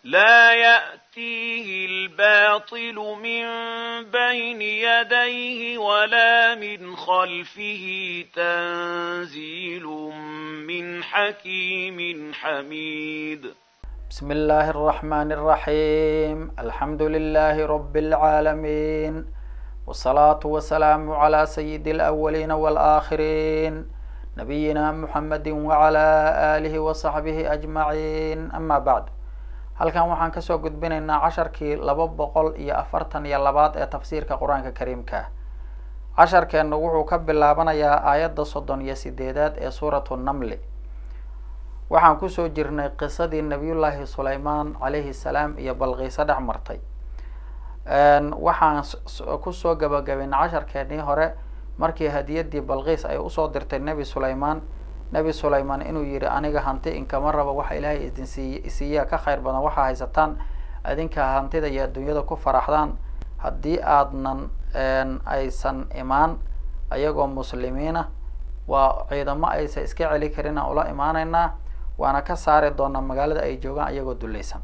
لا يأتيه الباطل من بين يديه ولا من خلفه تنزيل من حكيم حميد بسم الله الرحمن الرحيم الحمد لله رب العالمين والصلاة والسلام على سيد الأولين والآخرين نبينا محمد وعلى آله وصحبه أجمعين أما بعد halkan waxaan kasoo gudbinaynaa casharkii laba boqol iyo afartan iyo labaad ee tafsiirka qur-aanka kariimka casharkeenu wuxuu ka bilaabanayaa aayadda soddon iyo sideedaad ee suuratu namli waxaan kusoo jirnay qisadii nabiyullaahi sulaymaan calayhi salaam iyo balqiiso dhex martay waxaan kusoo gabagabaynay casharkeenii hore markii hadiyadii balqiis ay usoo dirtay nebi sulaymaan nebi sulaymaan inuu yihi aniga hanti inkama rabo waxa ilaahay idin siiy siiyaa ka khayr badan waxaa haysataan idinka hantida iyo adduunyada ku faraxdaan haddii aadnan aysan imaan ayagoo muslimiina waa ciidamo aysan iska celi karin aan ula imaanaynaa waana ka saari doonaa magaalada ay joogaan iyagoo dulaysan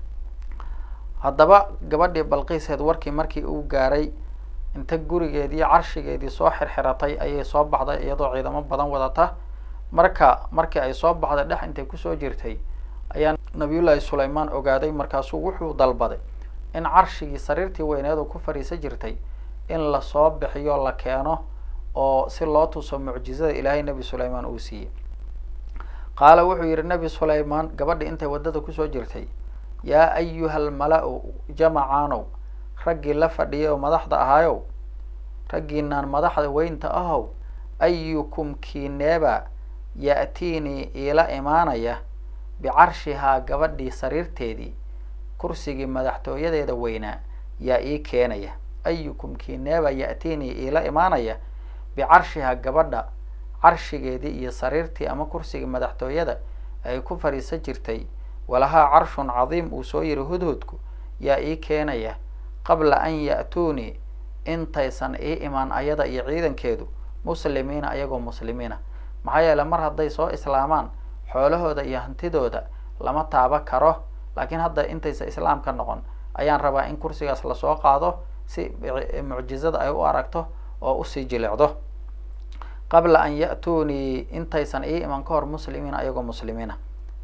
haddaba gabadhii balqiiseed warkii markii uu gaaray inta gurigeedii carshigeedii soo xirxiratay ayay soo baxday iyadoo ciidamo badan wadata marka markii ay soo baxday dhex intay kusoo jirtay ayaa nabiyullaahi sulaymaan ogaaday markaasuu wuxuu dalbaday in carshigii sariirtii weyneedu ku fadhiisan jirtay in lasoo bixiyo la keeno oo si loo tuso mucjizada ilaahay nebi sulaymaan uu siiyey qaala wuxuu yihi nebi sulaymaan gabadhii intay waddada kusoo jirtay yaa ayuha almala-u jamacaanow raggii la fadhiyay oo madaxda ahaayow raggiinaan madaxda weynta ahow ayukum kiineeba ya-tiinii iila imaanaya bicarshihaa gabadhii sariirteedii kursigii madaxtooyadeeda weynaa yaa ii keenaya ayukum kiineeba ya-tiinii iila imaanaya bicarshihaa gabadha carshigeedii iyo sariirtii ama kursigii madaxtooyada ay ku fadhiisan jirtay walahaa carshun cadiim uu soo yihi hudhudku yaa ii keenaya qabla an ya-tuunii intaysan ii imaan ayada iyo ciidankeedu muslimiina ayagoo muslimiina maxaa yeele mar hadday soo islaamaan xoolahooda iyo hantidooda lama taaba karo laakiin hadda intaysa islaamka noqon ayaan rabaa in kursigaas lasoo qaado si mucjizada ay u aragto oo usii jilicdo qabla an ya-tuunii intaysan ii iman ka hor muslimiina ayagoo muslimiina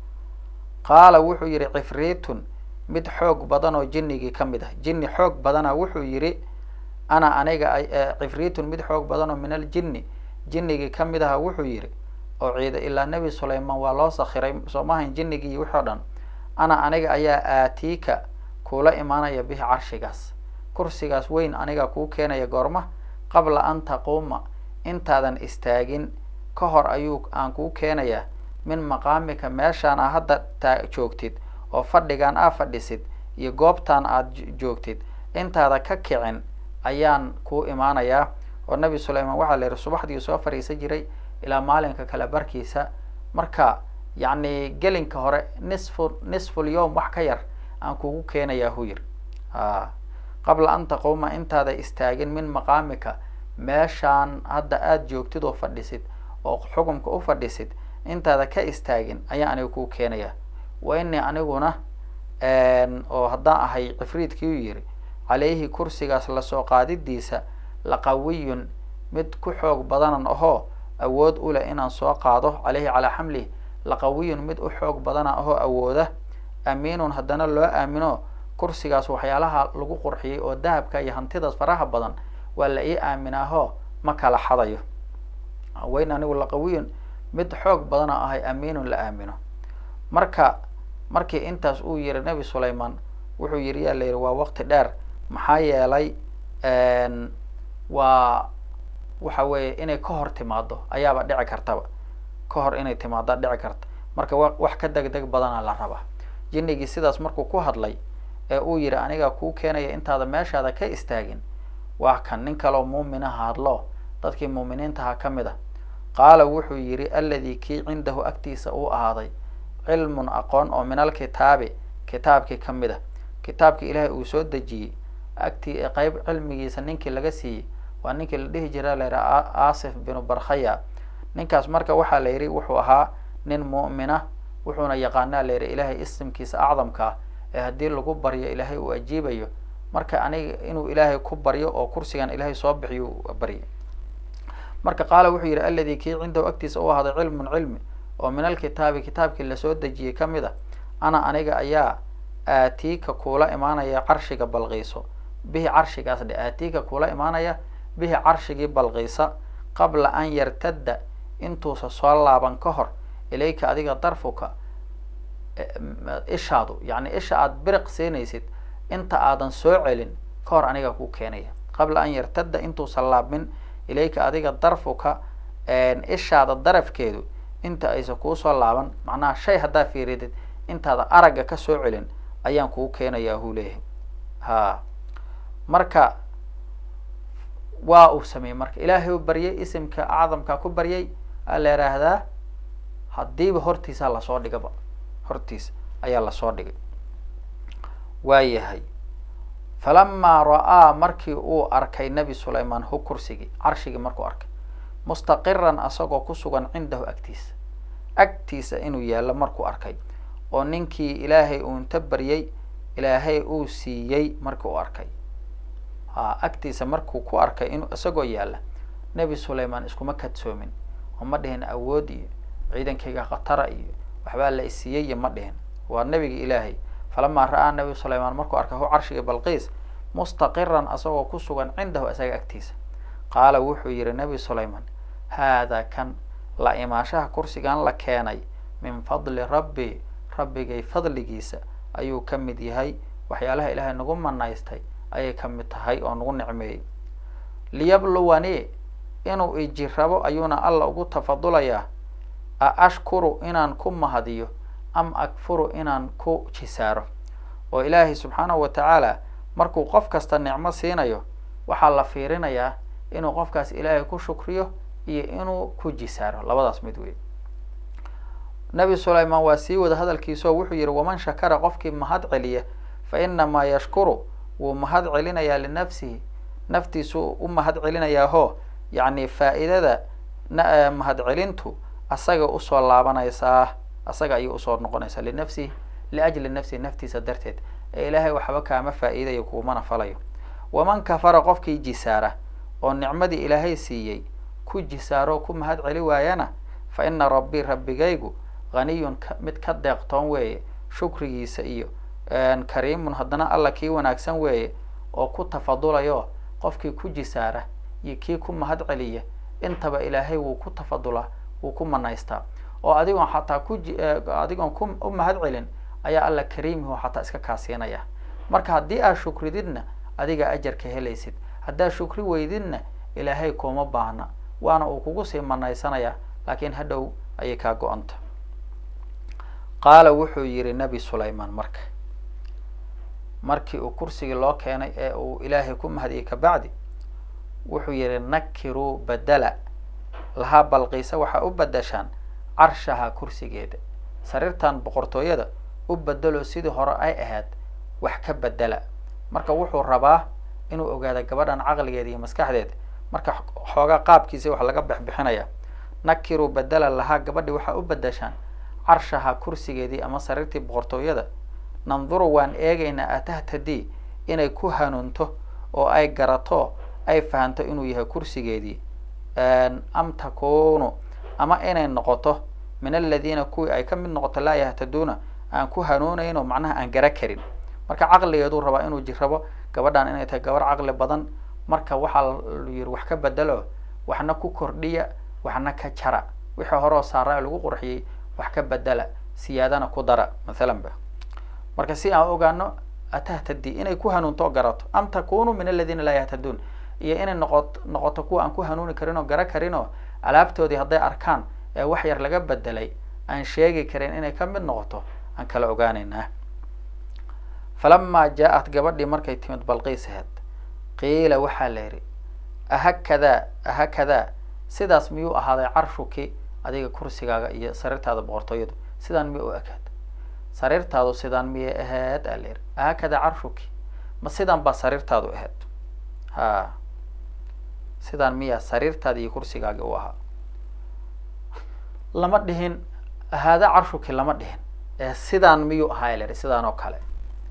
qaala wuxuu yihi cifriitun mid xoog badan oo jinnigii ka mid ah jinni xoog badana wuxuu yihi ana aniga cifriitun mid xoog badan oo min aljinni jinnigii ka mid aha wuxuu yihi oo ciida ilaa nebi sulaymaan waa loo sakhiray soo maahayn jinnigii wixi o dhan ana aniga ayaa aatiika kuula imaanaya bihi carshigaas kursigaas weyn aniga kuu keenaya goorma qabla an taquuma intaadan istaagin ka hor ayuu aan kuu keenayaa min maqaamika meeshaan aa hadda taa joogtid oo fadhigaan aa fadhisid iyo goobtaan aad joogtid intaada ka kicin ayaan kuu imaanayaa oo nebi sulaymaan waxaa la yihi subaxdii soo fadhiisan jiray ilaa maalinka kale barkiisa marka yacni gelinka hore nisfu nisful yowm wax ka yar aan kugu keenayaa hu yiri a qabla an taquuma intaada istaagin min maqaamika meeshaan hadda aada joogtid oo fadhisid oo xukumka u fadhisid intaada ka istaagin ayaa aniga kuu keenaya wa inii aniguna oo haddaan ahay cifriidkii u yiri calayhi kursigaas lasoo qaadidiisa laqawiyun mid ku xoog badanan ahoo awood u leh inaan soo qaado caleyhi calaa xamlihi laqawiyun mid u xoog badana ahoo awooda amiinun haddana loo aamino kursigaas waxyaalaha lagu qurxiyey oo dahabka iyo hantidaas faraha badan waa la ii aaminaahoo ma kala xadayo wayn anigu laqawiyun mid xoog badana ahay amiinun la aamino marka markii intaas uu yihi nebi sulaymaan wuxuu yihi yaa la yihi waa waqti dheer maxaa yeelay waa waxa weeye inay ka hor timaado ayaaba dhici kartaba ka hor inay timaada dhici karta marka wa wax ka deg deg badana la rabaa jinnigii sidaas markuu ku hadlay ee uu yihi aniga kuu keenaya intaada meeshaada ka istaagin waa kan nin kaleo muuminaha hadlo dadkii muuminiintaha ka mid a qaala wuxuu yihi alladii kii cindahu agtiisa uu ahaaday cilmun aqoon oo min alkitaabi kitaabkii ka mid a kitaabkii ilaahay uu soo dejiyey agtii qeyb cilmigiisa ninkii laga siiyey waa ninkii la dhihi jira la yidhaha asif binu barkhaya ninkaas marka waxaa la yidhi wuxuu ahaa nin mu'mina wuxuuna yaqaanaa la yidhi ilaahay isimkiisa acdamka ah ee haddii lagu baryo ilaahay uu ajiibayo marka aniga inuu ilaahay ku baryo oo kursigan ilaahay soo bixiyo barya marka qaala wuxuu yidhi alladii kii cindahu agtiisa u ahaaday cilmun cilmi oo min alkitaabi kitaabkii lasoo dejiyey ka mid a ana aniga ayaa aatiika kuula imaanaya carshiga balqiiso bihi carshigaas dhe aatiika kuula imaanaya bihi carshigii balqiisa qabla an yartadda intuusa soo laaban ka hor ilayka adiga darfuka ishaadu yacni isha aada biriq siinaysid inta aadan soo celin ka hor aniga kuu keenaya qabla an yartadda intuusan laabmin ilayka adiga darfuka ishaada darafkeedu inta aysan kuusoo laaban macnaha shay haddaa fiiridid intaada aragga ka soo celin ayaan kuu keenayaa huu leeyahay ha marka waa uu sameeyey marka ilaahay u baryay isimka acdamkaa ku baryay aa la yidhaahdaa haddiiba hortiisaa lasoo dhigaba hortiisa ayaa lasoo dhigay waayahay falamaa ra-aa markii uu arkay nebi sulaymaan hu kursigii carshigii markuu arkay mustaqiran asagoo ku sugan cindahu agtiisa agtiisa inuu yaallo markuu arkay oo ninkii ilaahay uu inta baryay ilaahay uu siiyey markii uu arkay ha agtiisa markuu ku arkay inuu isagoo yaalla nebi sulaymaan iskuma kadsoomin oo ma dhihin awood iyo ciidankayga khatara iyo waxbaa la isiiyey iyo ma dhihin waa nebiga ilaahay falamaa ra-aa nebi sulaymaan markuu arkay hu carshiga balqiis mustaqiran asagoo ku sugan cindahu isaga agtiisa qaala wuxuu yihi nebi sulaymaan haadaa kan la imaashaha kursigan la keenay min fadli rabbi rabbigay fadligiisa ayuu ka mid yahay waxyaalaha ilaahay nagu manaystay ayay ka mid tahay oo nagu nicmeeyey liyabluwani inuu ijirabo ayuuna alla ugu tafadulayaa a ashkuru inaan ku mahadiyo am akfuru inaan ku jisaaro oo ilaahay subxaanahu wa tacaala markuu qof kasta nicmo siinayo waxaa la fiirinayaa inuu qofkaas ilaahay ku shukriyo iyo inuu ku jisaaro labadaas mid wey nebi sulaymaan waa sii wada hadalkiisao wuxuu yihi waman shakara qofkii mahad celiya fa inamaa yashkuru wuu mahad celinayaa linafsihi naftiisu u mahad celinayaahoo yacni faa-iidada mahad celintu asaga usoo laabanaysaa asaga ayay usoo noqonaysaa linafsihi liajli nafsihi naftiisa darteed ee ilaahay waxba kaama faa-iidayo kuumana falayo waman kafara qofkii jisaara oo nicmadii ilaahay siiyey ku jisaaro ku mahad celi waayana fa ina rabbii rabbigaygu haniyun mid ka deeqtoon weeye shukrigiisa iyo kariimun haddana alla kii wanaagsan weeye oo ku tafadulayo qofkii ku jisaara iyo kii ku mahad celiya intaba ilaahay wuu ku tafadulaa wuu ku manaystaa oo adigoon xataa ku adigoon ku u mahad celin ayaa alla kariimihu xataa iska kaasiinaya marka haddii aad shukrididna adiga ajarka helaysid haddaad shukri weydidna ilaahay kuma baahna waana uu kugu sii manaysanaya laakiin hadhow ayay kaa go-anta qaala wuxuu yihi nebi sulaymaan marka markii uu kursigii loo keenay ee uu ilaahay ku mahadiyey kabacdi wuxuu yihi nakiruu badela lahaa balqiisa waxaa u badashaan carshaha kursigeeda sariirtan boqortooyada u bedelo sidii hore ay ahayd wax ka bedela marka wuxuu rabaa inuu ogaado gabadhan caqligeeda iyo maskaxdeeda marka xoogaa qaabkiisa wax laga bexbixinaya nakiruu bedela lahaa gabadhi waxaa u bedashaan carshaha kursigeedii ama sariirtii boqortooyada nanduru waan eegaynaa atahtadii inay ku hanuunto oo ay garato ay fahanto inuu yahay kursigeedii am takunu ama inay noqoto min aladiina kuwii ay ka mid noqoto laa yahtaduuna aan ku hanuunayn oo macnaha aan gara karin marka caqligeeduu rabaa inuu jirabo gabadhan inay tahay gabar caqli badan marka waxaa lu yihi wax ka bedelo waxna ku kordhiya waxna ka jara wixii horeo saara lagu qurxiyey wax ka bedela siyaadana ku dara mathalan ba marka si aan ogaano atahtadi inay ku hanuunto oo garato am takunu min aladiina laa yahtaduun iyo inay noqot noqoto kuwa aan ku hanuuni karin oo gara karin oo alaabtoodii hadday arkaan ee wax yar laga bedelay aan sheegi karin inay ka mid noqoto aan kala ogaaneynaa falamaa jaa-at gabadhii markay timid balqiis aheed qiila waxaa la yidhi ahakadaa ahakadaa sidaas miyuu ahaaday carshuki adiga kursigaaga iyo sariirtaada boqortooyadu sidaan miyay u ekaad sariirtaadu sidaan miyay ahayd aa la yidhi ahakadaa carshuki ma sidaan baa sariirtaadu ahayd ha sidaan miyaa sariirtaada iyo kursigaagi u ahaa lama dhihin haada carshuki lama dhihin ee sidaan miyuu ahaa la yidhi sidaan oo kale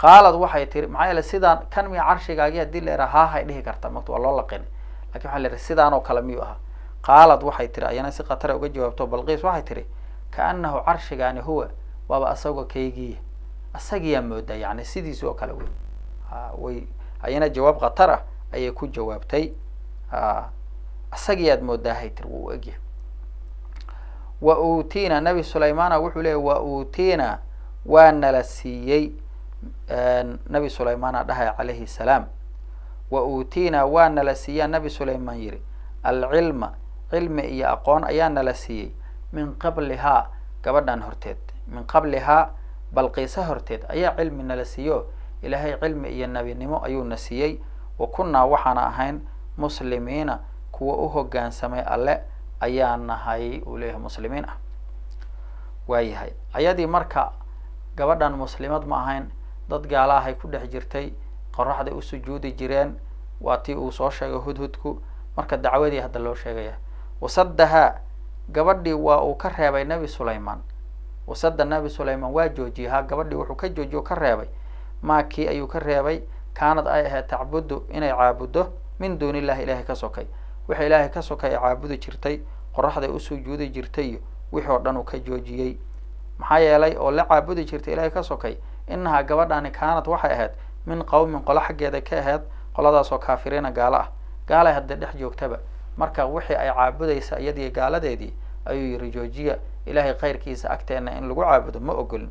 qaalad waxay tiri maxaa yeele sidaan kan miya carshigaagii haddii la yaraha haahay dhihi karta mata waa loo laqinay lakin waxa la yihi sidaan oo kale miyuu ahaa qaalad waxay tiri ayana si khatara uga jawaabto balqiis waxay tiri kaanahu carshigaani huwa waaba asagoo kaygiiya asagiyaa moodaa yani sidiisi oo kale wey a way ayana jawaab khatar ah ayay ku jawaabtay a asagiyaad moodaahay tiri wuu u egyahay wa uutiina nabi sulaymana wuxuu leeyay wa uutiina waa nala siiyey nabi sulaymana dhahay calayhi salaam wa uutiina waa nala siiyaa nabi sulaymaan yidhi alcilma cilmi iyo aqoon ayaa nala siiyey min qablihaa gabadhan horteed min qablihaa balqiisa horteed ayaa cilmi nala siiyo ilaahay cilmi iyo nebinimo ayuuna siiyey wa kunnaa waxaana ahayn muslimiina kuwa u hoggaansamay alle ayaa nahay uu leeyahay muslimiin ah waayahay ayadii marka gabadhan muslimad ma ahayn dad gaalahay ku dhex jirtay qoraxday u sujuudi jireen waa tii uu soo sheegay hudhudku marka dacwadii hadda loo sheegaya wasadahaa gabadhii waa uu ka reebay nebi sulaymaan wasada nebi sulaymaan waa joojiyey ha gabadhii wuxuu ka joojiye o ka reebay maakii ayuu ka reebay kaanad ay ahayd tacbudu inay caabuddo min duuni illahi ilaahay ka sokay wixii ilaahay ka sokay ay caabudi jirtay qoraxday u sujuudi jirtay iyo wixii oo dhan uu ka joojiyey maxaa yeelay oo la caabudi jirtay ilaahay ka sokay inahaa gabadhaani kaanad waxay ahayd min qowmin qolo xaggeeda ka ahayd qoladaasoo kaafiriina gaalo ah gaalay hadda dhex joogtaba marka wixii ay caabudaysa iyadii gaaladeedii ayuu yihi joojiya ilaahay khayrkiisa agteena in lagu caabudo ma ogolin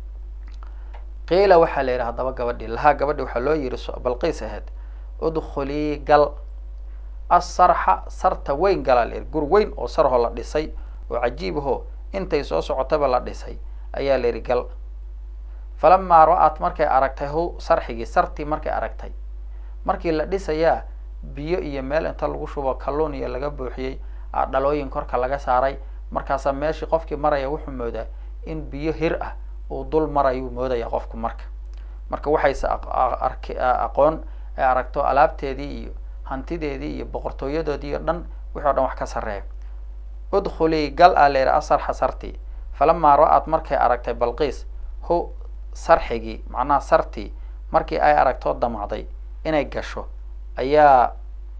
qiila waxaa la yidhi haddaba gabadhii lahaa gabadhi waxaa loo yihi balqiis ahayd udkhulii gal asarxa sarta weyn galaa la yihi gur weyn oo sarhoo la dhisay oo cajiibahoo intay soo socotaba la dhisay ayaa la yidhi gal falamaa ra-at markay aragtay hu sarxigii sartii markay aragtay markii la dhisayaa biyo iyo meel inta lagu shubo kalluun iyo laga buuxiyey dhalooyin korka laga saaray markaasaa meeshii qofkii maraya wuxuu moodaa in biyo hir ah uu dul marayuu moodaya qofku marka marka waxayse ark aqoon ay aragto alaabteedii iyo hantideedii iyo boqortooyadoodii o dhan wixi o dhan wax ka sarreeya udkhulii gal aa la yidhi asarxa sartii falamaa ra-at markay aragtay balqiis hu sarxigii macnaha sartii markii ay aragtoo damacday inay gasho ayaa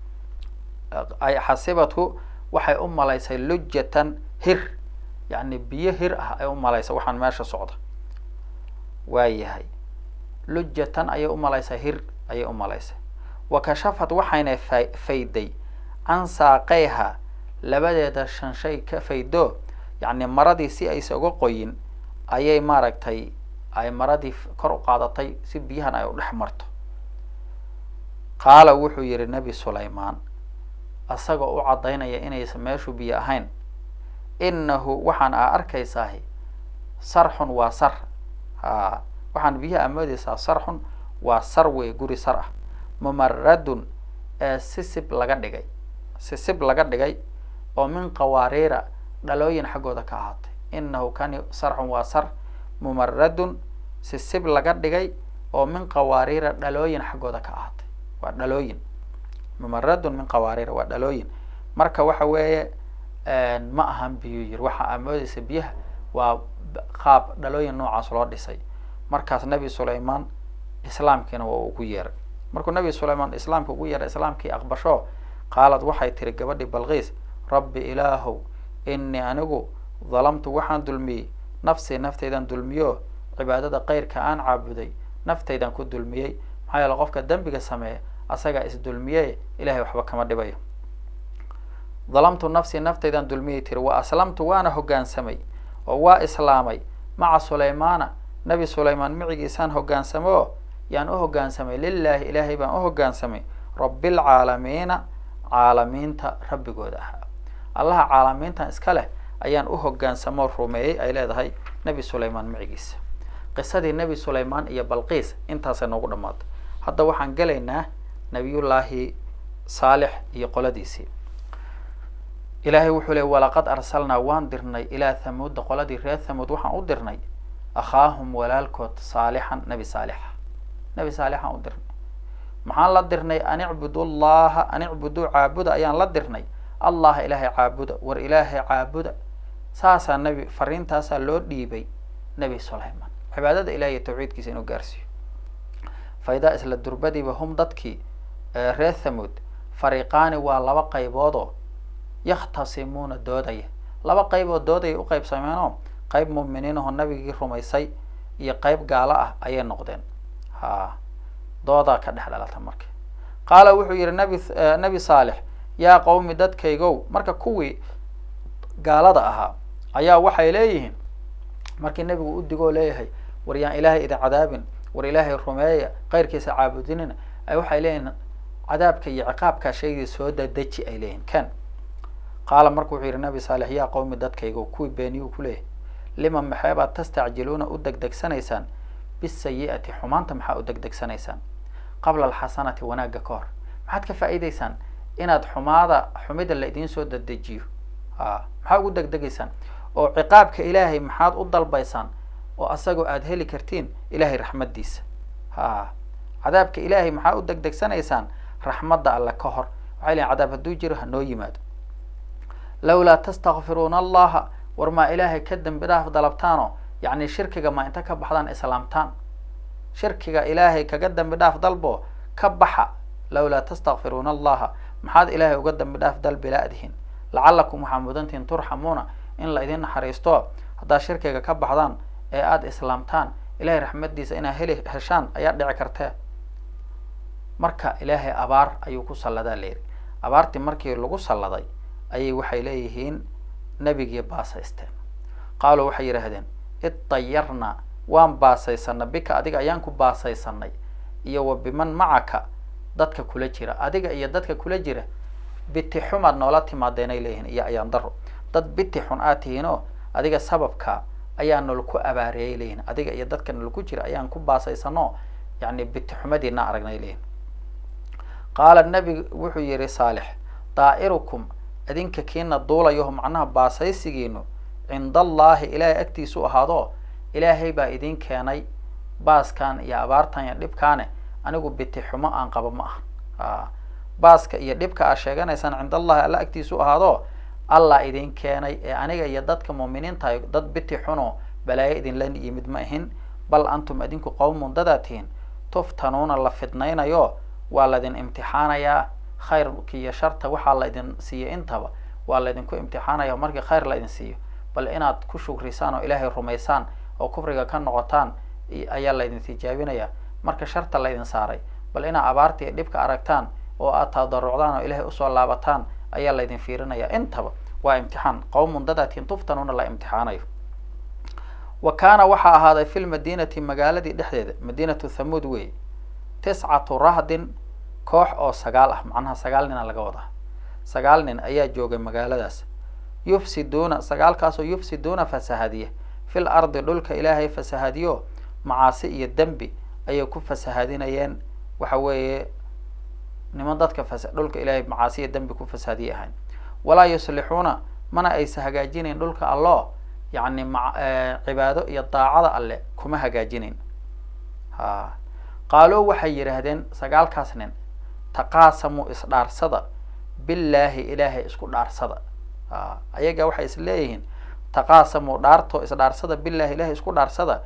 ay xasibathu waxay u malaysay lujatan hir yacni biyo hir ah ay u malaysay waxaan meesha socda waayahay lujatan ayay u malaysay hir ayay u malaysay wa kashafat waxayna fa fayday can saaqeyha labadeeda shanshay ka faydo yacni maradii si aysa uga qoyin ayay maaragtay ay maradii kor u qaadatay si biyahan ay u dhex marto qaala wuxuu yihi nebi sulaymaan isagoo u caddaynaya inaysan meeshu biyo ahayn inahu waxaan aa arkaysaahi sarxun waa sar a waxaan biyaha amoodeysaa sarxun waa sar wey guri sar ah mumaradun ee sisib laga dhigay sisib laga dhigay oo min qawaariira dhalooyin xaggooda ka ahaatay inahu kani sarxun waa sar mumaradun sisib laga dhigay oo min qawaariira dhalooyin xaggooda ka ahaatay waa dhalooyin mumaradun min qawaariira waa dhalooyin marka waxa weeye ma ahan biyo yiri waxa amoodeysa biyaha waa qaab dhalooyin noocaas loo dhisay markaas nebi sulaymaan islaamkiina waa ugu yeeray markuu nebi sulaymaan islaamka ugu yeeray islaamkii aqbasho qaalad waxay tiri gabadhii balqiis rabbi ilaahow inii anigu dalamtu waxaan dulmiyey nafsii naftaydan dulmiyo cibaadada keyrka aan caabuday naftaydan ku dulmiyey maxaa yeele qofka dembiga sameeya asagaa isdulmiye ilahay waxba kama dhibayo dalamtu nafsii naftaydan dulmiyey tiri wa aslamtu waana hoggaansamay oo waa islaamay maca sulaymaana nebi sulaymaan micigiisaan hoggaansamo o yaan u hoggaansamay lilaahi ilaahay baan u hoggaansamay rabbilcaalamiina caalamiinta rabbigooda ahaa allaha caalamiintan iska leh ayaan u hoggaansamoo rumeeyey ay leedahay nebi sulaymaan micigiisa qisadii nebi sulaymaan iyo balqiis intaasay noogu dhammaatay hadda waxaan gelaynaa nabiyullaahi saalix iyo qoladiisii ilaahay wuxuu ley walaqad arsalnaa waan dirnay ilaa thamuuda qoladii reer thamuud waxaan u dirnay akhaahum walaalkood saalixan nebi saalixa nebi saalixaan u dirnay maxaan la dirnay an icbudu llaha an icbuduu caabuda ayaan la dirnay allaha ilaahay caabuda war ilaahay caabuda saasaa nebi fariintaasaa loo dhiibay nebi sulaymaan cibaadada ilahi iyo tawxiidkiisa inuu gaarsiiyo faidaa isla durbadiiba hum dadkii reer thamud fariiqaani waa laba qayboodoo yakhtasimuuna doodaya laba qayb oo doodaya u qaybsameenoo qayb muuminiinahoo nabigii rumaysay iyo qayb gaalo ah ayay noqdeen ha doodaa ka dhex dhalata marka qaala wuxuu yihi nabi nabi saalex yaa qowmi dadkaygow marka kuwii gaalada ahaa ayaa waxay leeyihiin markii nebigu u digoo leeyahay war yaan ilaahay idin cadaabin war ilaahay rumeeya keyrkiisa caabudinina ay waxay leeyihiin cadaabka iyo ciqaabkaa shaygii soo dadeji ay leeyihin ken qaala marka wuxuu yihi nabi saalex yaa qowmi dadkaygow kuwii beeniyuu ku leeyahay lima maxeebaad tastacjiluuna u degdegsanaysaan bisayi'ati xumaanta maxaa u degdegsanaysaan qabla alxasanati wanaagga ka hor maxaad ka faa'iidaysaan inaad xumaada xumida la idiin soo dadejiyo a maxaa ugu degdegaysaan oo ciqaabka ilaahay maxaad u dalbaysaan oo asagoo aada heli kartiin ilaahay raxmaddiisa ha cadaabka ilaahay maxaa u degdegsanaysaan raxmadda alle ka hor waxay lehin cadaab hadduu jiro hanoo yimaado lawlaa tastakfiruuna allaha war maa ilaahay ka dembi dhaaf dalabtaanoo yacni shirkiga maa inta ka baxdaan islaamtaan shirkiga ilaahay kaga dembi dhaaf dalbo ka baxa lawlaa tastakfiruuna allaha maxaad ilaahay uga dembi dhaaf dalbi la-dihin lacalakum waxaa mudantihin turxamuuna in la idin naxariisto haddaad shirkiga ka baxdaan ee aada islaamtaan ilahay raxmaddiisa inaad heli heshaan ayaa dhici kartee marka ilaahay abaar ayuu ku salladaa layidhi abaartii markii lagu salladay ayay waxay leeyihiin nebigii baasaysteen qaaluu waxay yidhaahdeen iddayarnaa waan baasaysanay bika adiga ayaan ku baasaysanay iyo wa biman macaka dadka kula jira adiga iyo dadka kula jira biti xumaad noola timaadeenay leeyihiin iyo ayaan daro dad biti xun aad tihiinoo adiga sababka ayaa nolku abaareeyay leeyihin adiga iyo dadka nolku jira ayaan ku baasaysanoo yani biti xumadiina aragnay leeyihin qaala nebi wuxuu yihi saalix daa'irukum idinka kiina duulayaho macnaha baasaysigiinu cinda allaahi ilaahay agtiisu ahaado ilaahay baa idin keenay baaskan iyo abaartan iyo dhibkaane anigu biti xumo aan qabo ma aha baaska iyo dhibka aad sheeganaysaan cinda allahi alla agtiisu ahaado allah idin keenay ee aniga iyo dadka muuminiintahay dad biti xuno balaayo idinla yimid ma ahin bal antum idinku qowmun dadaa tihiin tuftanuuna la fidnaynayo waa laydin imtixaanayaa khayrka iyo sharta waxaa la idin siiyo intaba waa laydinku imtixaanaya markii khayr la idin siiyo bal inaad ku shukrisaan oo ilaahay rumaysaan oo kufriga ka noqotaan ayaa laydin tijaabinaya marka sharta laydin saaray bal inaad abaarta iyo dhibka aragtaan oo aad tadarucdaan oo ilaahay usoo laabataan ayaa laydin fiirinaya intaba waa imtixaan qowmun dadaatiin tuftanuuna la imtixaanayo wa kaana waxaa ahaaday fi lmadiinati magaaladii dhexdeeda madiinatu thamuud wey tiscatu rahdin koox oo sagaal ah macnaha sagaal nina laga wadaa sagaal nin ayaa joogay magaaladaas yufsiduuna sagaalkaasoo yufsiduuna fasahadiya fil ardi dhulka ilaahay fasahadiyo macaasi iyo dembi ayay ku fasahadinayeen waxa weeye niman dadka fas dhulka ilaahay macaasi iyo dembi ku fasahadiye ahayn walaa yuslixuuna mana aysa hagaajinayn dhulka allo yacni ma cibaado iyo daacada alle kuma hagaajinayn ha qaaloo waxay yidhaahdeen sagaalkaas nin taqaasamuu isdhaarsada billaahi ilaahay isku dhaarsada a ayaga waxay is leeyihiin taqaasamuu dhaarto isdhaarsada billahi ilaahay isku dhaarsada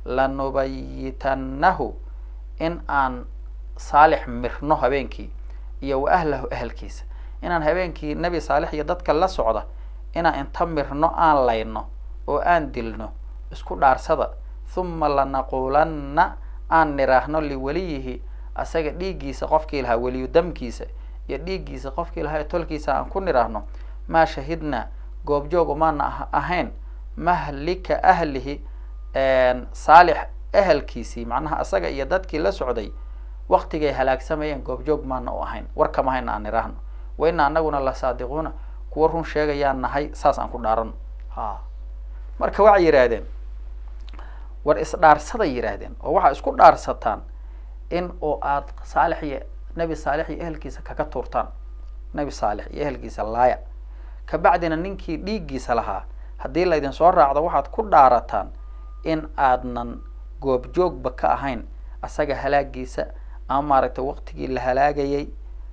lanubayitannahu in aan saalix mirno habeenkii iyo wa ahlahu ahalkiisa inaan habeenkii nebi saalix iyo dadka la socda inaan inta mirno aan layno oo aan dilno isku dhaarsada huma lanaquulanna aan niraahno liweliyihi asaga dhiiggiisa qofkii lahaa weliyu damkiisa iyo dhiiggiisa qofkii lahaa ee tolkiisa aan ku niraahno maa shahidnaa goobjoog umaana ahayn mahlika ahlihi saalix ahalkiisii macnaha asaga iyo dadkii la socday waktigay halaagsamayeen goobjoog maana u ahayn war kama hayna aan niraahno wa ina anaguna la saadiquuna kuwa run sheegayaan nahay saas aan ku dhaarano ha marka waxay yidhaahdeen war isdhaarsaday yidhaahdeen oo waxaa isku dhaarsataan in oo aad saalix iyo nebi saalix iyo ehelkiisa kaga tuurtaan nebi saalix iyo ehelkiisa laaya kabacdina ninkii dhiiggiisa lahaa haddii laydin soo raacdo waxaad ku dhaarataan in aadnan goobjoogba ka ahayn asaga halaagiisa ama maaragtay waqtigii la halaagayay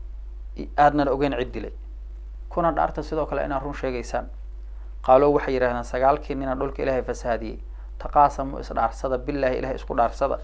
aadnan ogeyn cid dilay kuna dhaarta sidoo kale inaad run sheegaysaan qaaloo waxay yidhahdeen sagaalkii nina dhulka ilaahay fasaadiyey taqaasamu isdhaarsada billahi ilahay isku dhaarsada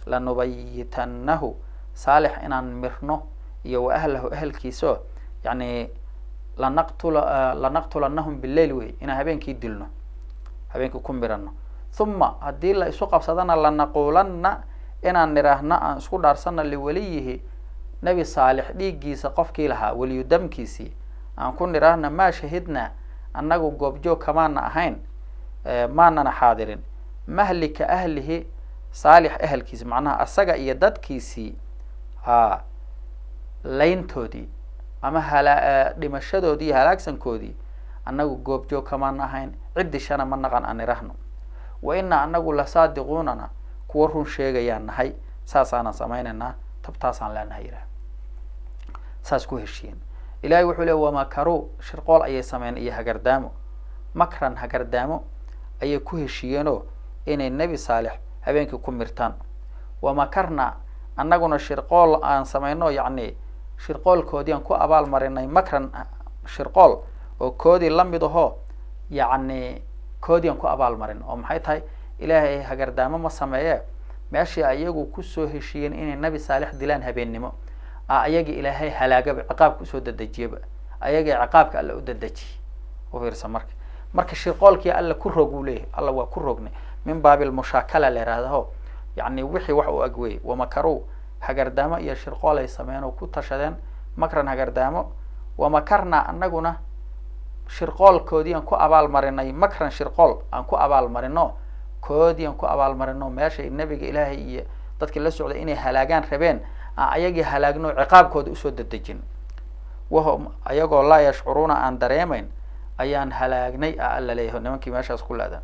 lanubayitannahu saalix inaan mirno iyo wa ahlahu ahelkiisao yani lanaqtula lanaqtulannahum bileyl wey inaan habeenkii dilno habeenkii ku mirano huma haddii la isu qabsadana lanaquulanna inaan nidhaahno aan isku dhaarsana liweliyihi nebi saalix dhiiggiisa qofkii lahaa weliyu damkiisii aan ku nidhaahna maa shahidnaa annagu goobjoog kamaana ahayn maanana xaadirin mahlika ahlihi saalix ahelkiisi macnaha asaga iyo dadkiisii a layntoodii ama hala dhimashadoodii iyo halaagsankoodii annagu goobjoog kamaana ahayn ciddi shana ma naqan aan nidhaahno wa inaa anagu lasaadiquunana kuwa run sheegayaan nahay saasaanan samaynaynaa tabtaasaan leenahay yidhaah saas ku heshiiyeen ilahay wuxuu le wamakaruu shirqool ayay sameyn iyo hagardaamo makran hagardaamo ayay ku heshiiyeenoo inay nebi saalix habeenkii ku mirtaan wamakarna annaguna shirqool aan samayno yacni shirqoolkoodii aan ku abaal marinay makran shirqool oo koodii lamid ahoo yacni koodii aan ku abaal marin oo maxay tahay ilaahay hagardaamo ma sameeye meeshii ayagu kusoo heshiiyeen inay nebi saalix dilaan habeennimo a ayagii ilaahay halaagaba ciqaabka usoo dadejiyaba ayagii ciqaabka alla u dadejiye u fiirsa marka marka shirqoolkii alla ku rog uu leeyahay alla waa ku rognay min baabil mushaakala la yihahdaho yacni wixii wax u ag wey wamakaruu hagardaamo iyo shirqool ay sameeyeen oo ku tashadeen makran hagardaamo wamakarna anaguna shirqoolkoodii aan ku abaal marinay makran shirqool aan ku abaal marino koodii aan ku abaal marino meeshay nebiga ilaahay iyo dadkii la socday inay halaagaan rabeen aan ayagii halaagno ciqaabkooda usoo dadejin wahum ayagoo laa yashcuruuna aan dareemayn ayaan halaagnay a alla leeyahay nimankii meeshaas ku laadaan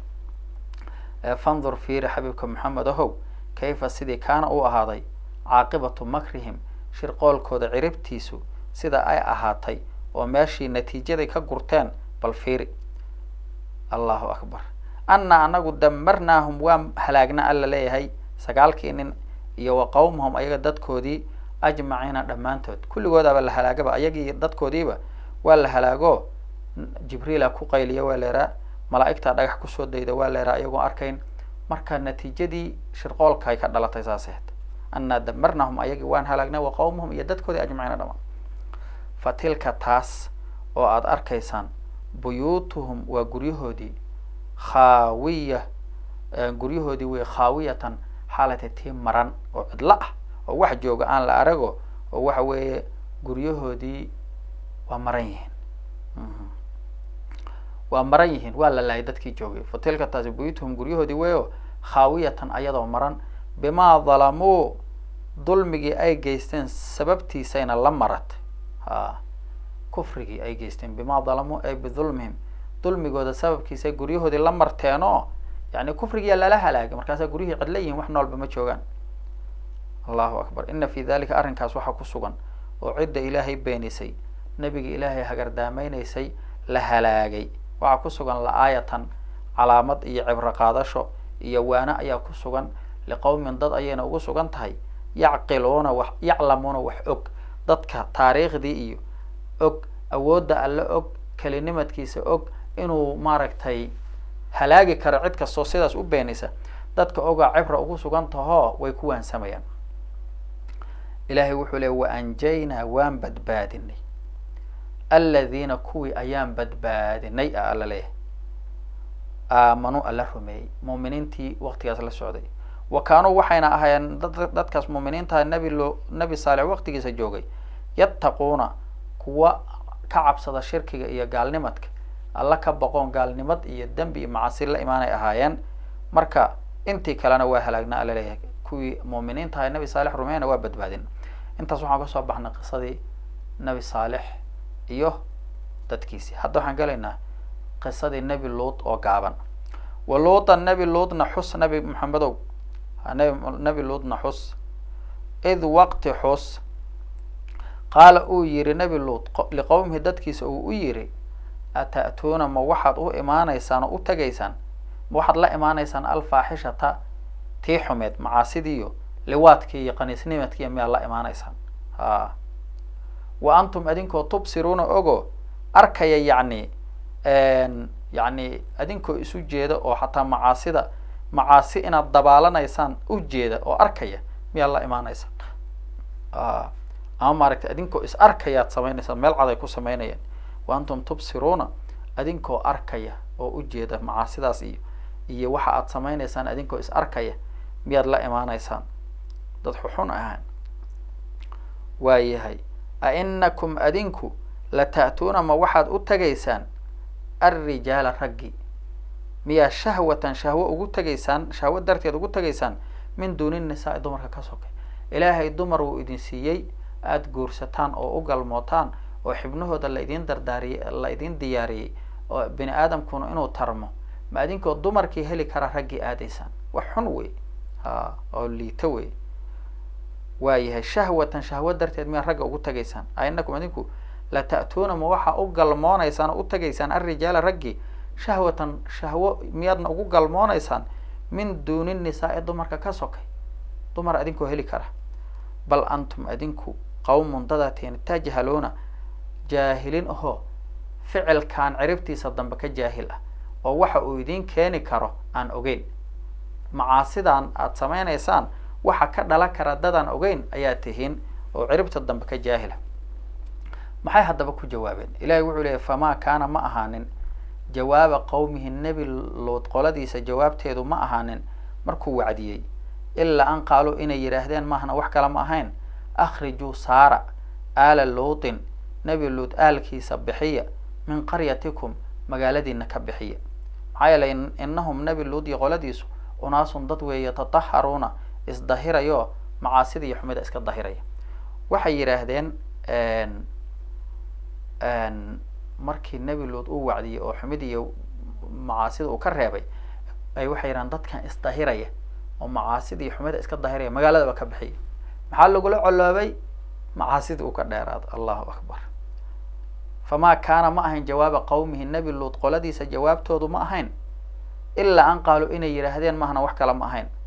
fandur fiiri xabiibka maxamed ahow kayfa sidii kaana uu ahaaday caaqibatu makrihim shirqoolkooda ciribtiisu sida ay ahaatay oo meeshii natiijaday ka gurteen bal fiiri allahu akbar anna anagu damarnaahum waa halaagna alla leeyahay sagaalkii nin iyo wa qawmahum ayaga dadkoodii ajmaciina dhammaantood kulligoodaba la halaagaba ayagii dadkoodiiba waa la halaago jibriila ku qayliya waa leeraa malaa'igtaa dhagax kusoo dayda waa leeraa ayagoon arkayn marka natiijadii shirqoolkaay ka dhalatay saas ahayd annaa damarnahum ayagii waan halaagnay wa qawmahum iyo dadkoodii ajmaciina dhamaan fa tilka taas oo aada arkaysaan buyuutuhum waa guryahoodii khaawiya guryahoodii wey khaawiyatan xaalata tii maran oo cidlo ah oo wax jooga aan la arago oo waxa weeye guryahoodii waa maran yihiin waa maran yihiin waa la laayay dadkii joogay fa tilka taasi buyuutuhum guryahoodii weyo khaawiyatan ayadoo maran bimaa dalamuu dulmigii ay geysteen sababtiisayna la marat ha kufrigii ay geysteen bimaa dalamuu ay bidulmihim dulmigooda sababkiisa guryahoodii la marteenoo yani kufrigiyaa lala halaagay markaasaa guryihii cidla yihiin wax noolba ma joogaan allahu akbar ina fi dalika arrinkaas waxaa ku sugan oo cidda ilaahay beenisay nebiga ilaahay hagardaameynaysay la halaagay waxaa ku sugan la-aayatan calaamad iyo cibro qaadasho iyo waana ayaa ku sugan liqowmin dad ayayna ugu sugan tahay yacqiluuna wax yaclamuuna wax og dadka taariikhdii iyo og awoodda alle og kelinimadkiisa og inuu maaragtay halaagi karo cid kastoo sidaas u beenisa dadka ogaa cibra ugu sugan tahoo way ku waansamayaan ilaahay wuxuu leey wa anjaynaa waan badbaadinay aladiina kuwii ayaan badbaadinay a alla leeyahay aamanuu alla rumeeyey muuminiintii waqtigaas la socday wa kaanuu waxayna ahaayeen dad dadkaas muuminiintaha nebi lo nebi saalix waqtigiisa joogay yattaquuna kuwa ka cabsada shirkiga iyo gaalnimadka alla ka boqoon gaalnimad iyo dembi iyo macasi la imaanay ahaayeen marka intii kalena waa halaagna alla leeyahay kuwii muuminiintaha nebi saalix rumeyna waa badbaadin intaas waxaan kasoo baxnay qisadii nebi saalix iyo dadkiisii hadda waxaan gelaynaa qisadii nebi luut oo gaaban wa luutan nebi luutna xus nebi maxamedow nb nebi luutna xus id waqti xus qaala uu yihi nebi luut liqowmihi dadkiisa uu u yihi ata'tuuna ma waxaad u imaanaysaan oo u tegaysaan ma waxaad la imaanaysaan alfaaxishata tii xumeed macaasidiiyo liwaadkii iyo qaniisnimadkiiyo miyaad la imaanaysaan a wa antum adinkoo tubsiruuna ogo arkaya yacni yacni adinkoo isu jeeda oo xataa macaasida macaasi inaad dabaalanaysaan u jeeda oo arkaya miyaad la imaanaysaa ama maaragtay adinkoo is arkayaad samaynaysaan meel cad ay ku samaynayaan wa antum tubsiruuna adinkoo arkaya oo ujeeda macaasidaas iyo iyo waxa aad samaynaysaan adinkoo is arkaya miyaad la imaanaysaan dad xuxun ahaan waayahay a inakum adinku la ta'tuuna ma waxaad u tagaysaan alrijaala raggi miyaa shahwatan shahwo ugu tegaysaan shahwo darteed ugu tegaysaan min duuni nisaa-i dumarka ka sokay ilaahay dumar wuu idin siiyey aada guursataan oo u galmootaan oo xibnahooda la idin dardaariyey la idin diyaariyey oo bini aadamkuna inuu tarmo ma adinkoo dumarkii heli kara raggii aadaysaan wax xun wey ha oo liito wey waayahay shahwatan shahwo darteed miyaa ragga ugu tagaysaan a inakum adinku la ta'tuuna ma waxaa u galmoonaysaan oo u tagaysaan alrijaala raggii shahwatan shahwo miyaadna ugu galmoonaysaan min duuni nisaa-i dumarka ka sokay dumar adinkoo heli kara bal antum adinku qawmun dadateen tajhaluuna jaahilin ahoo ficilkan ciribtiisa dambe ka jaahil ah oo waxa uu idiin keeni karo aan ogeyn macaasidan aada samaynaysaan waxa ka dhalan kara dadaan ogeyn ayaa tihiin oo ciribta dambe ka jaahila maxay haddaba ku jawaabeen ilahay wuxuu leeyay famaa kaana ma ahaanin jawaaba qowmihi nebi luud qoladiisa jawaabteedu ma ahaanin markuu wacdiyey ilaa an qaaluu inay yidhaahdeen maahna wax kale ma ahayn akhrijuu saara aala luutin nebi luud aalkiisa bixiya min qaryatikum magaaladiina ka bixiya maxaa yeelay inahum nebi luud iyo qoladiisu unaasun dad weeye tataharuuna isdahirayo macaasida iyo xumida iska dahiraya waxay yidhaahdeen markii nebi luud uu wacdiyey oo xumid iyo macaasida uu ka reebay ay waxay yidhahdeen dadkan isdahiraya oo macaasida iyo xumida iska dahiraya magaaladaba ka bixiya maxaa lagula coloobay macaasidii uu ka dheeraado allahu akbar famaa kaana ma ahayn jawaaba qowmihi nebi luud qoladiisa jawaabtoodu ma ahayn ilaa an qaaluu inay yidhaahdeen mahna wax kale ma ahayn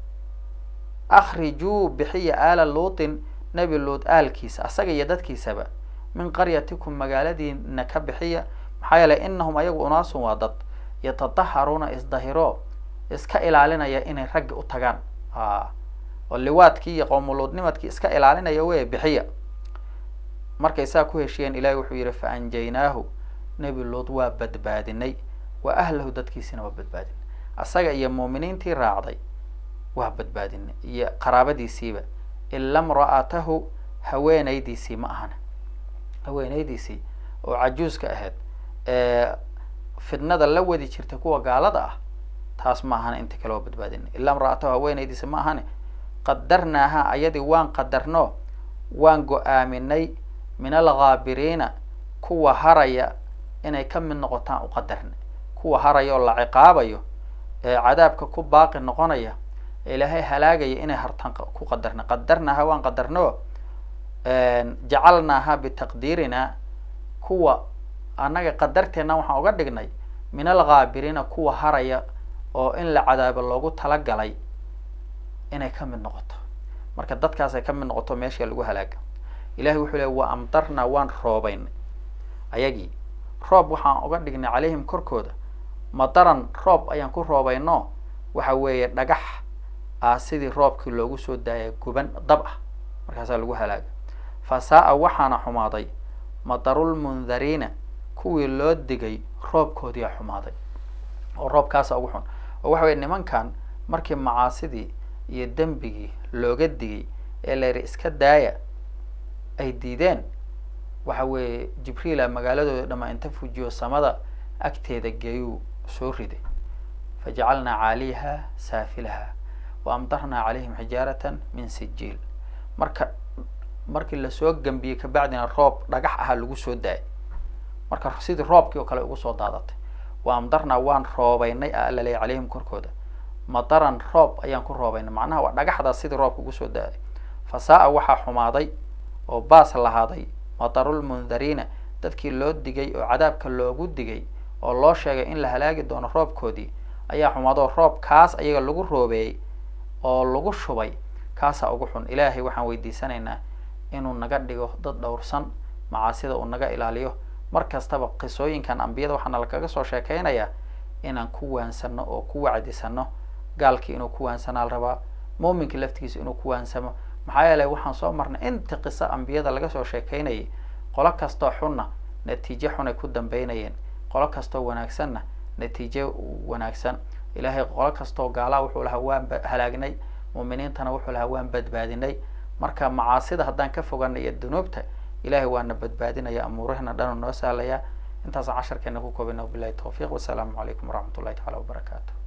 akhrijuu bixiya aala luutin nebi luud aalkiisa asaga iyo dadkiisaba min qaryatikum magaaladiina ka bixiya maxaa yeelay inahum ayagu unaasun waa dad yatataharuuna isdahiro iska ilaalinaya inay raggi u tagaan oo liwaadkii iyo qowmuluudnimadkii iska ilaalinaya wey bixiya markay saa ku heshiyeen ilahi wuxuu yihi fa anjaynaahu nebi luud waa badbaadinay wa ahlahu dadkiisina waa badbaadinay asaga iyo muuminiintii raacday waa badbaadinay iyo qaraabadiisiiba ila mra'atahu haweenaydiisii ma ahana haweenaydiisii oo cajuuska ahayd ee fidnada la wadi jirtay kuwa gaalada ah taas ma ahana inta kale waa badbaadinay ila mra'atahu haweenaydiisi ma ahane qadarnaaha ayadii waan qadarno waan go-aaminay min alghaabiriina kuwa haraya inay ka mid noqotaan u qadarna kuwa haraya oo la ciqaabayo ee cadaabka ku baaqi noqonaya ee ilaahay halaagaya inay hartaan ku qadarna qadarnaaha waan qadarno jacalnaaha bitaqdiirina kuwa annaga qadarteena waxaan uga dhignay min alghaabiriina kuwa haraya oo in la cadaabo loogu talagalay inay ka mid noqoto marka dadkaasay ka mid noqoto meesha lagu halaaga ilahay wuxuu leey wa amtarnaa waan roobaynay ayagii roob waxaan uga dhignay calayhim korkooda madaran roob ayaan ku roobayno waxa weeye dhagax ah sidii roobkii loogu soo daaya guban dab ah markaasaa lagu halaaga fa saa-a waxaana xumaaday madarulmundariina kuwii loo digay roobkoodiyaa xumaaday oo roobkaasa ugu xun oo waxa weye nimankan markii macaasidii iyo dembigii looga digay ee la yidhi iska daaya ay diideen waxa weeye jibriila magaaladooda dhamaa inta fujiyo samada agteeda geeyuu soo riday fajacalnaa caaliyaha saafilaha wa amdarnaa calayhim xijaaratan min sijiil marka markii lasoo gambiyey kabacdina roob dhagax aha lagu soo daayay marka sidii roobkii oo kale ugu soo daadatay wa amdarnaa waan roobaynay a alla leey calayhim korkooda madaran roob ayaan ku roobaynay macnaha waa dhagaxdaas sidii roobka ugu soo daaday fa saa-a waxaa xumaaday oo baas lahaaday madarulmundariina dadkii loo digay oo cadaabka loogu digay oo loo sheegay in la halaagi doono roobkoodii ayaa xumaadoo roob kaas ayaga lagu roobeeyey oo lagu shubay kaasaa ugu xun ilaahay waxaan weydiisanaynaa inuu naga dhigo dad dhowrsan macaasida uu naga ilaaliyo mar kastaba qisooyinkan ambiyada waxaana lakaga soo sheekeynayaa inaan ku waansano oo ku wacdisano gaalkii inuu ku waansanaa la rabaa muuminkii laftigiisa inuu ku waansamo maxaa yeelay waxaan soo marnay inta qiso ambiyada laga soo sheekeynayay qolo kastoo xunna natiijo xunay ku dambeynayeen qolo kastoo wanaagsanna natiijo wanaagsan ilaahay qolo kastoo gaalaa wuxuu lahaa waan halaagnay muuminiintana wuxuu lahaa waan badbaadinay marka macaasida haddaan ka foganay iyo dunuubta ilahay waana badbaadinaya amuurahina dhanu noo sahlaya intaasa casharkeena ku koobina wabilahi tawfiiq wasalaamu calaykum waraxmat ullahi tacala wabarakaatu